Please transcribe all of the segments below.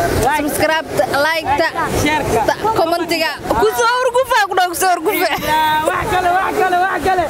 subscribe like sheerka commentiga kusoo horgufa ku dhaw kusoo horgufa wax kale wax kale wax kale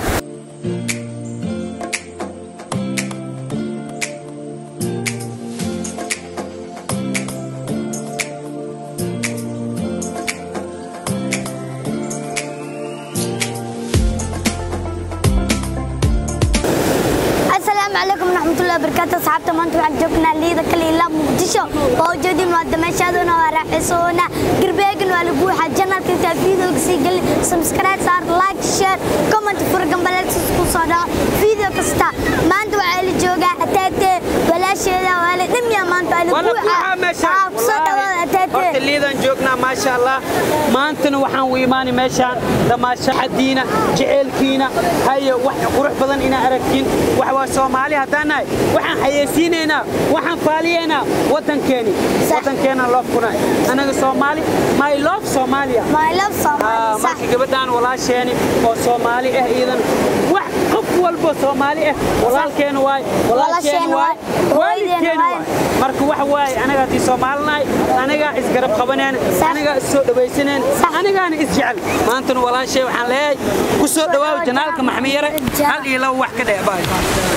asalaamu calaykum waraxmatullahi wabarakaatu asxaabta maanta waxaan joognaa liida kale ilaa muqdisho waa ujeedin waa dameeshaaduna waa raaxaysoona garbeegan waa lagu waxaa janalka intaa fiidooga sii gelin subscribe saar like share comment furgambaleelsis ku soo dhaco fiideo kasta maanta waxaa la joogaa ataate walaasheeda waa la dhimiya maanta waa wala lagu buuxa meeshaan kusoo dhawaada horta ataate liidaan joognaa maasha allah maantana waxaan u imaani meeshaan damaashadiina jeceelkiina haye wax qurux badan inaa aragtiin wax waa soomaali haddaan nahay waxaan xayeysiinaynaa waxaan faaliyaynaa waddankeeni waddankeena loofkunay anaga soomaali my love soomaaliya my love Ah, Soomaali sax marka gabadhaan walaasheeni oo soomaali ah iidan wax qof walba soomaali ah walaalkeena waay walaasheena waay waalidkeena waay marka waxa waaye anaga haddii soomaalinahay anagaa isgarab qabaneen Sax. anagaa is soo dhawaysaneen Sax. anagaana isjecel maantana walaashee waxaan leeyahay ku soo dhawaaw janaalka maxmiyare hal iyo laba wax ka dheebaay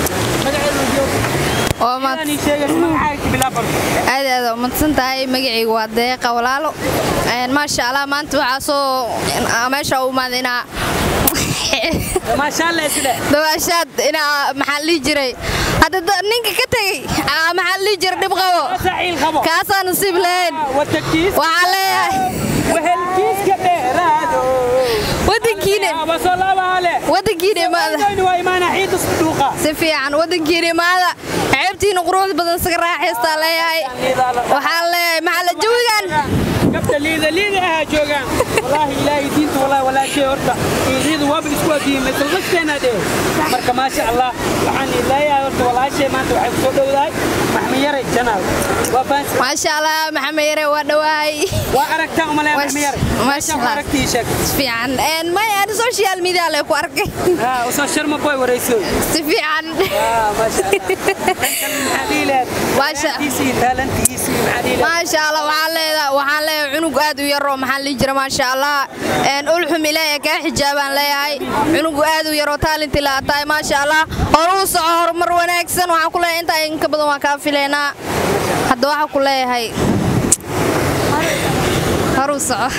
oo maad ii sheegay magacaaga bilaabar aad aad u madsan tahay magacaygu waa deeqa walaalo Een, maasha allah maanta waxaa soo aa meesha u imaaday inaa maasha allah isle dabaashaad inaa maxaa la dhihi jiray hadda da- ninka ka tegey aa, maxaa la dhihi jiray dhib qabo saciil qabo kaasaa nasiib lahayn watakiis waxaa leeyahay wehelkiiska dheeraado wadankiina abasoo labaale wadankiina imaada waa imaana ciidda duuqa si fiican wadankiina imaada ceebtiina quruxda badan isaga raaxaystaa leeyahay waxaa leeyahay maxaa la jawigan gabdha liida liida ahaa joogaan wallaahi ilaahay diinta wallaahi walaashee horta liida waaba isku adiyimay salqasteena dhee marka maasha allah waxaan leeyahay horta walaashee maanta waxay ku soo dhowdahay maxmiyare janaal waa fahansi maasha allah maxamed yare waa dhawahay waa aragtaa umalaya Maasha- maxmiyare maasha meeshaan Allah. aragtii sheeg si fiican Een, maya aan social media le ku arkay haa usoo sharma boy warayso si fiican haa maasha allah maxaa dhihi lahayd Maasha- talentiisii talentiisii maxaa dhihi lahayd maasha allah waxaan leedahay waxaan leeyahay cunug aad u yar oo maxaa la dhihi jira maasha allah Een, ulxum ilaahay kaa xijaabaan leeyahay cunug aad u yar oo taalinti laa tahay maasha allah hor u soco horumar wanaagsan waxaan ku leeyahay intaa inka badan waan kaa filaynaa hadda waxaan ku leeyahay hor u soco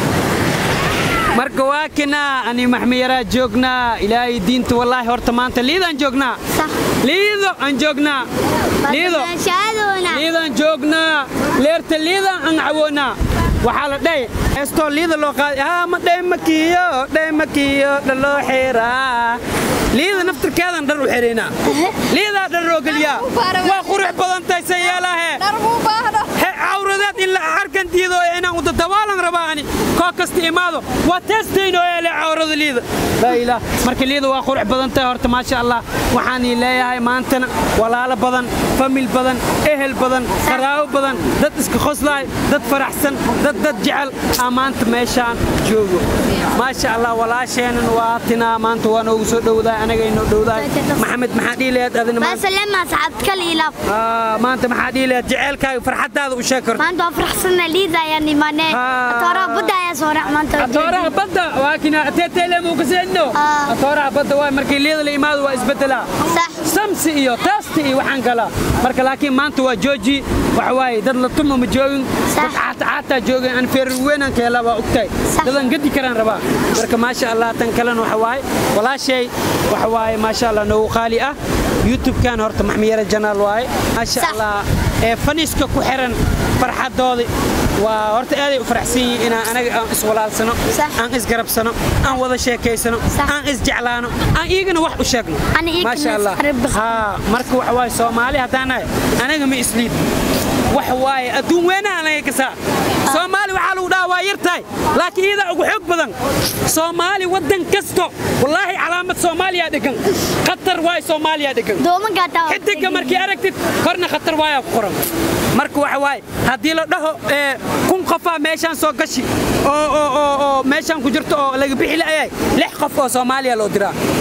marka waa kinaa ani maxmiyaraa joognaa ilaahay diinta wallaahi horta maanta liidaan joognaa sax liido aan joognaa liido dameeshaaduna liidaan joognaa leerta liidaan aan cawoonaa waxaa la dhahay estoo liida loo qaaday haa ma dhaymakiyo dhaymakiyo dhaloo xeeraa liida naftirkeedan dhar u xeraynaa liidaa dhar loo geliyaa waa qurux badan tahay sayaalahe dhar buu baahdo he cawradeed in la arkan diido ee inaan u dadabaalan rabaa ani koo kasta imaado waa teestayno ee le cawrada liida laa ilaah marka liida waa qurux badan tahay horta maasha allah waxaan ii leeyahay maantana walaalo badan famil badan ehel badan qaraabo badan dad iska qoslaay dad faraxsan dad dad jecel aa maanta meeshaan joogo maasha allah walaasheenan waa tinaa maanta waa noogu soo dhowdahay anaga inoo dhowdahay maxamed maxaa dhihi lahayd adina maanta basalema asxaabta kale ilaaf Ah, maanta maxaa dhihi lahayd jecelkaaga farxadaada u sheeg karto maanta waa faraxsana liida ayaan imaanee Ah. atooraha badda ayaa soo rac maanta atooraha badda waa kina teeteelemu kaseenno Ah. atooraha badda waa markii liida la imaado waa isbedelaa sax samsi iyo taasti iyo waxaan galaa marka laakiin maanta waa jooji waxa waaye dad la tuma ma joogin Sax. dad caata caataa joogin aan feerar weynaan ka helaa waa ogtahay Sax. dadan gadi karaan rabaa marka maasha allah tan kalena waxa waaye walaashay waxa waaye maasha allah noogu qaali ah youtube-kan horta maxmiyare janaal waaye maasha Sax. allah ee faniska ku xiran farxadoodii waa horta aaday u faraxsan yihiin inaan anaga aan iswalaalsano Sax. aan isgarabsano aan wada sheekaysano Sax. aan isjeclaano aan iigana wax u sheegno Aan iigana maasha allah isqarib- haa marka waxa waaye soomaali haddaan nahay anaga ma isliid waxa waaye adduun weynaha anaga kasaa soomaali waxaa lagu dhahaa waa yar tahay laakiin iyadaa ugu xoog badan soomaali waddan kasto wallaahi calaamad soomaaliyaa dhegan khatar waay soomaaliyaa dhegan doomankaa taa xidiga markii aragtid korna khatar waayaa ku qoran marka waxa waaye haddii la dhaho ee, kun qofaa meeshaan soo gashi oo oo oo oo meeshaan ku jirto oo laga bixi la'yahay lix qof oo soomaaliya loo diraa kun qof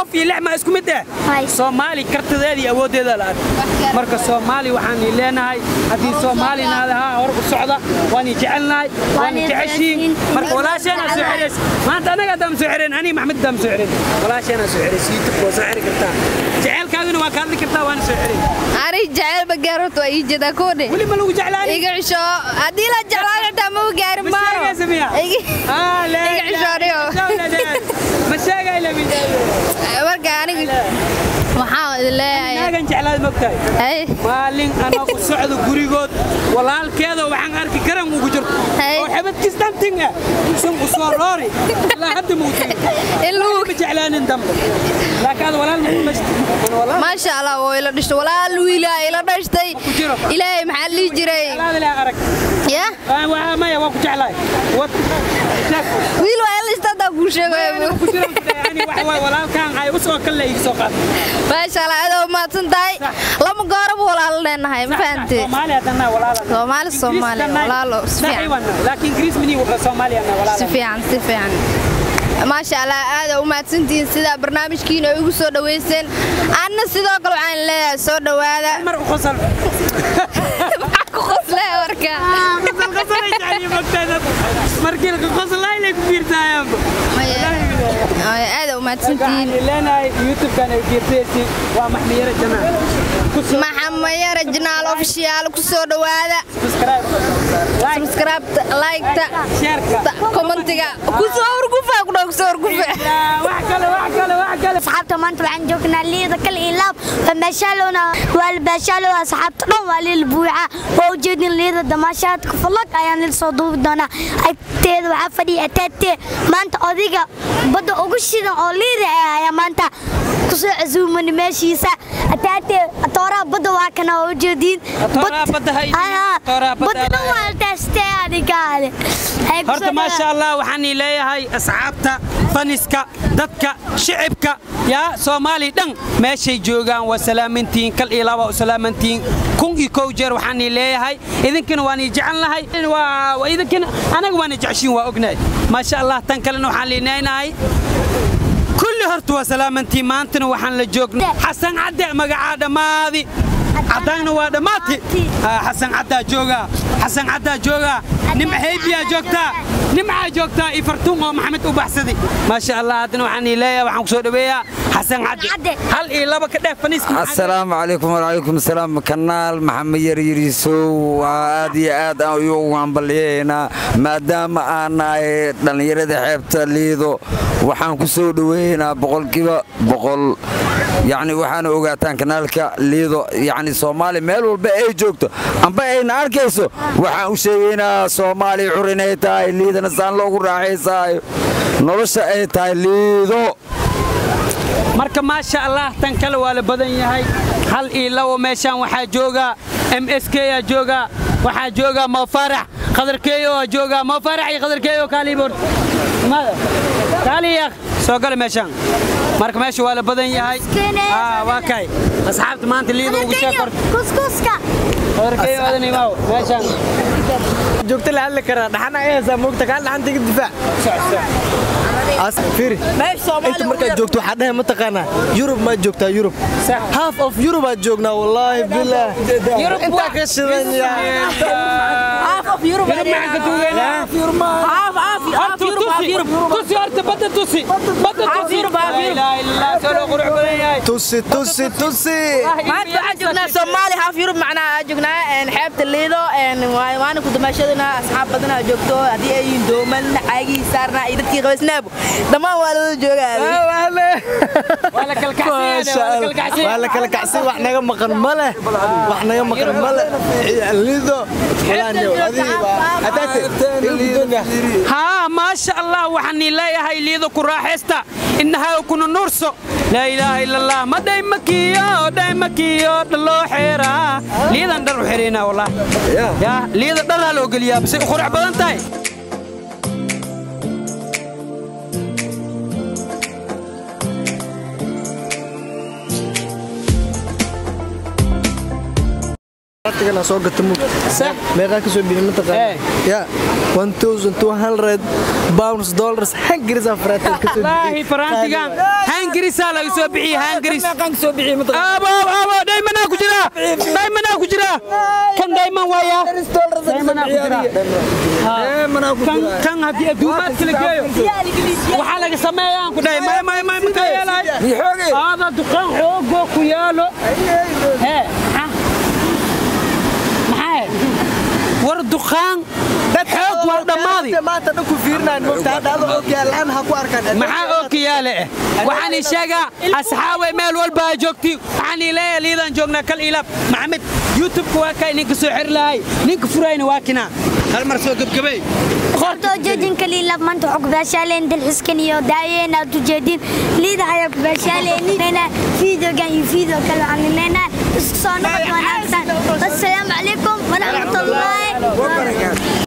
qof iyo lix ma isku mid eh Hay. soomaali kartideeda iyo awooddeeda la ark marka soomaali waxaan i leenahay haddii soomaali naadahaa hor u socda waan i jecelnahay waan i jeceshiin marka walaasheenaa soo xereys maanta anaga haddaan soo xereen aniga maxmed haddaan soo xereen walaasheenaa soo xereys youtube waa soo xeri kartaa jeceelkaaguna waa ka hadli kartaa waana soo xerey ani jaceylba gaarota waa ii jeedaa koodhe weli ma lagu jeclaani iga cisho haddii la jeclaan xitaa ma u gaari ma maaro sheegaysa miya Iga- Ah, la iga cishooriyo ma sheegay la midaayo marka aniga waxaan idin leeyahay naagan jeclaad mogtahay Hay. maalin anoo u socdo gurigood walaalkeeda waxaan arki karan ugu jirto Hey. oo xabadkiis dhanting ah sun u soo roori ilaa hadda muu tegin in lagu ma jeclaanin dambe laakiin aad walaal ma dhashti walaal maasha allah waa ila dhashtay walaal wiilaa ila dhashtay ku jiro. ilaahay maxaa lihi jiray jeclaad ilaa arag ya Ah, waa maya waa ku jeclaay wad wiil waa ila dhashtay haddaa kuu sheegayo ku jiro yani wax waay walaalkaan ay u soo kalle iga soo qaad maasha allah aad u mahadsan tahay lama gooraba walaalo leenahay ma fahantee Soomaali haddana walaal Soomaali, Soomaali, walaalo, si fiican. laakiin Greece mini Soomaali ana walaal si fiican si fiican maasha allah aad u mahadsantihiin sidaa barnaamijkiina igu soo dhaweyseen anna sidoo kale waxaan leeyahay soo dhawaada mar u qosol maxaa ku qoslee warka qosol qosol ay jacayl magtaada markii la qosolay la ku fiirtaayaan aad u mahadsantihiin leenahay youtube kan ay fiirtaysi waa maxmiyada janaa ku soo maxamayara jinaal ofishiyaal ku soo dhawaada subscribe like subscribe liketa share commentiga ku soo wargufa ku dhaw ku soo wargufa wax kale wax kale wax kale asxaabta maanta waxaan joognaa liida kal ilaab fameeshaalowna waa albaashaalow asxaabta dhan waa liil buuxa waa ujeedin liida damaashaadka falag ayaan lil soo duubi doonaa agteeda waxaa fadhiya ataatee maanta odiga badda ugu shidan oo liida ah ayaa maanta kusoo casuumani meeshiisa ataatee atooraha badda waa kana waa ujeediin Atooraha badda ha idiin, atooraha badda badda dhan ha- waa altaastee adigaale horta maasha allah waxaan ii leeyahay asxaabta faniska dadka shicibka yaa soomaali dhan meeshay joogaan waa salaamantihiin kal iyo laba u salaamantihiin kun iyo kow jeer waxaan ii leeyahay idinkana waan ii jecel nahay waa waa idinkana anaga waan ii jeceshiin waa ognahay maasha allah tan kalena waxaan liinaynahay kulli horta waa salaamantiin maantana waxaan la joognay xasan cadde magacaa dhammaadi caddaanna waa dhammaati Ah, xasan caddaa joogaa xasan caddaa joogaa nimca heybiyaa joogtaa nimcaa joogtaa iyo fartuun oo maxamed u baxsadi maasha allah haddana waxaan ii leeyahay waxaan ku soo dhaweeyaa xasan cadde Cadde. hal iyo laba ka dheef faniiska asalaamu calaykum waalaikum salaam kanaal maxamed yaryariisow waa aad iyo aad aan ugu hambalyaynaa maadaama aan nahay dhallinyarada xeebta liido waxaan ku soo dhoweeynaa boqolkiiba boqol yacni waxaana ogaataan kanaalka liido yacni soomaali meel walba ay joogto amba ayna arkayso waxaan u sheegaynaa soomaali cur inay tahay liidana saan loogu raaxaysaayo nolosha ay tahay liido marka maasha allah tan kale waa la badan yahay hal iyo labo meeshaan waxaa joogaa m s k aa joogaa waxaa joogaa mafarax qadarkeeyo aa joogaa mafarax iyo qadarkeeyo kaaliiboor kaaliya soo gala meeshaan marka meesha waa la badan yahay Ah, waa kay asxaabta maanta liida ugu sheeg korta kuskuska qadarkeeyo aadan imaaw meeshaan joogta la hadli karaa dhaxana ay haysaa moogta kaan dhaxantiga difaac As- fiiri inta markaad joogto waxaa dhahay mataqaanaa yurub maad joogtaa yurub Sax. half of yurub aad joognaa wallaahi bilaah Yurub intaa waa- ka shidan yahay Yurub maxaan ka tuugaynaa? tusi horta badda tusi badda tusi laa ilaaha illallah soo loo qurux badan yahay tusi tusi tusi maanta waxaan joognaa soomaali haaf yurub macnaa aan joognaa een, xeebta liido een, waa- waana ku damaashadana asxaab badan aa joogto haddii ay yihiin dooman caagii saarnaa iyo dadkii qabaysnaabo dhammaan waa lala joogaa waa la Masha Allah. waa la kala kacsan wax naga maqan ma leh wax naga maqan ma leh lido walaanyo adiga hadaate ildoonga haa maasha allah waxaan ii leeyahay liido ku raaxaysta innahaa kuna nuurso laa ilaaha ila allah ma dhaymakiyo dhaymakiyo dhaloo xeeraa liidan dhar u xeraynaa wallah yaa liida dharaa loo geliyaa base u qurux badan tahay faraatigan soo gata mug Sax. meeqaa ka soo bixi Eh. mataqaan ya 1200 pounds dollars hangiris faraatigan ka soo laahi faraantigan hangirisaa laga soo bixiyey hangiris meeqaan ka soo bixiyey mataqaan abo abo daymanaa ku jira daymanaa ku jira kan dayman waaya daymanaa ku jira manaa ku kan jira kan haddii adduumaadka la geeyo waxaa laga sameeyaan ku dhahay may may may maka yeelay mixooge aada dukaan xoogoo ku yaalo hee maxaa maxaa war dukaan xoog waa dhammaaday maanta dhan ku fiirnaan moogta hadda adoo ogaalaan ha ku arkaan maxaa oo kiyaale eh waxaan ii sheegaa asxaabay meel walba aa joogti waxaan ii leeyahay liidaan joognaa kal ilaab maxamed youtubeka waa kaa ninka soo xiri lahay ninka furayna waa kinaa hal mar soo gebgabay horta ujeedinka liila maanta waxaa ku baashaaleen dalxiskan iyo daayeen aad ujeedin liida ayaa ku baashaaleen fiidogan iyo fiideo kale waxaan leenahay isku soo noqod wanaagsan assalaamu calaykum waraxmatullaahi wabarakaatu